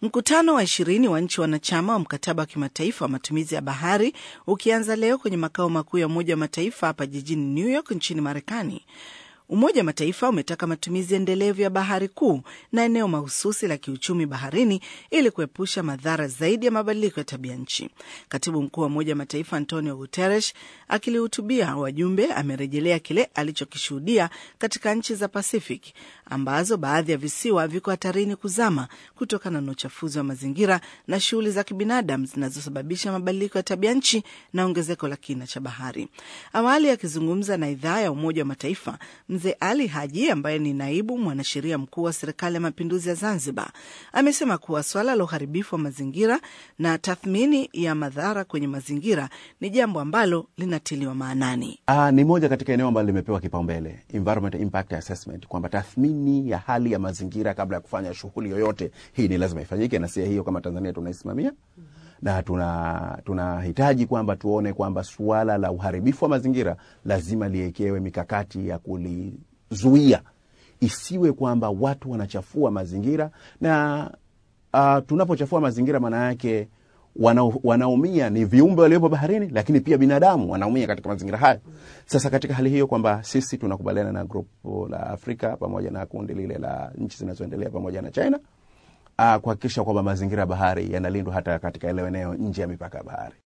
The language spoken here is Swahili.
Mkutano wa ishirini wa nchi wanachama wa mkataba wa kimataifa wa matumizi ya bahari ukianza leo kwenye makao makuu ya Umoja wa Mataifa hapa jijini New York nchini Marekani. Umoja wa Mataifa umetaka matumizi endelevu ya bahari kuu na eneo mahususi la kiuchumi baharini ili kuepusha madhara zaidi ya mabadiliko ya tabia nchi. Katibu mkuu wa Umoja wa Mataifa Antonio Guterres akilihutubia wajumbe amerejelea kile alichokishuhudia katika nchi za Pacific ambazo baadhi ya visiwa viko hatarini kuzama kutokana na uchafuzi wa mazingira na shughuli za kibinadamu zinazosababisha mabadiliko ya tabia nchi na ongezeko la kina cha bahari. Awali akizungumza na idhaa ya Umoja wa Mataifa, Mzee Ali Haji ambaye ni naibu mwanasheria mkuu wa Serikali ya Mapinduzi ya Zanzibar amesema kuwa swala la uharibifu wa mazingira na tathmini ya madhara kwenye mazingira ni jambo ambalo linatiliwa maanani. Aa, ni moja katika eneo ambalo limepewa kipaumbele, environment impact assessment, kwamba tathmini ya hali ya mazingira kabla ya kufanya shughuli yoyote. Hii ni lazima ifanyike, na sia hiyo kama Tanzania tunaisimamia na tunahitaji tuna kwamba tuone kwamba suala la uharibifu wa mazingira lazima liekewe mikakati ya kulizuia, isiwe kwamba watu wanachafua mazingira na uh, tunapochafua mazingira maana yake wana, wanaumia ni viumbe waliopo baharini, lakini pia binadamu wanaumia katika mazingira hayo. Sasa katika hali hiyo kwamba sisi tunakubaliana na grupu la Afrika pamoja na kundi lile la nchi zinazoendelea pamoja na China kuhakikisha kwamba mazingira ya bahari yanalindwa hata katika ile eneo nje ya mipaka ya bahari.